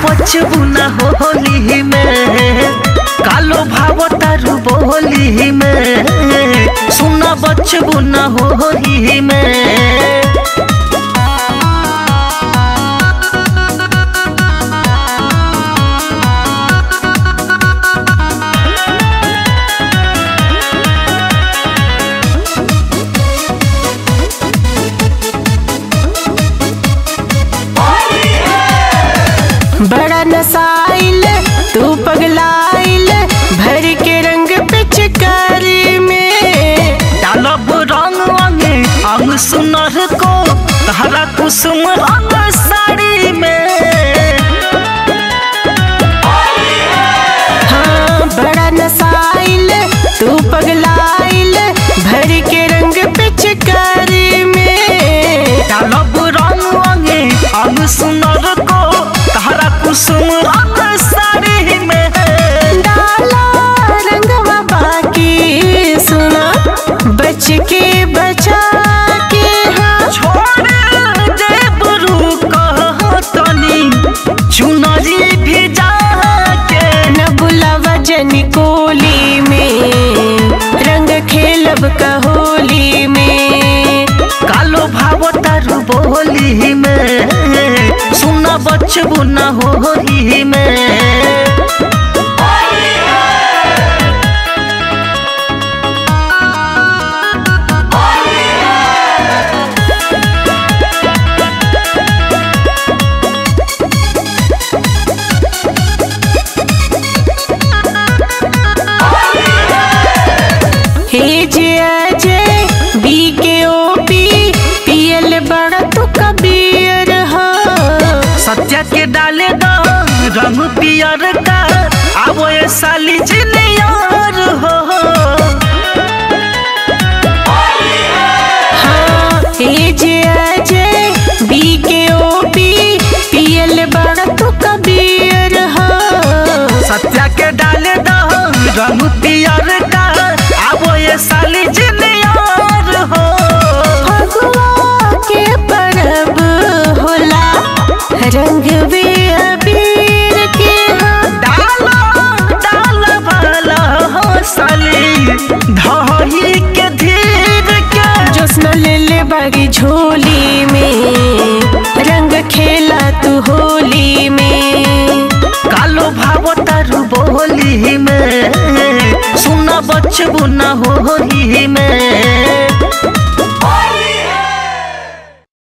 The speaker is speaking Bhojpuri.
बचबू ना होली में कालो भाव तारू बोली में सुना बचबू ना होली में बड़ा नसाइल तू पगलाइल भर के रंग पिचकारी में डालब रंग अंगे अंग सुनर को तहरा कुसुम रंग साड़ी में हाँ बड़ा नसाइल तू पगलाइल भर के रंग पिचकारी में डालब रंग अंगे अंग सुनर को तहरा कुसुम रंग साड़ी में डाला रंगवा बाकी सुना बच के बचा के हाँ छोड़ दे बरू तनी चुनरी भी जाके न बुलावा जन कोली में रंग खेलब का होली में कालो भाव तारू बोली में सुना बचबू ना होली में हे जे अजय बी के ओ पी पियल बड़ा तू कबीर हा सत्या के डाले दो रंग पियर का आवो ये साली जिनियर हो हाँ हे जे अजय बी के ओ पी पियल बड़ा तू कबीर हा सत्या के डाले दो रंग पियर का आवो ये साली जिनियर हो फगुआ के परब होला रंग भी अबीर के हाँ डालो डालो वाला हो साली धही के धीर के जोस्ना ले ले बागी झोली में रंग खेला तू होली में कालो भाव तारू बोली में सुना बचबू ना होली में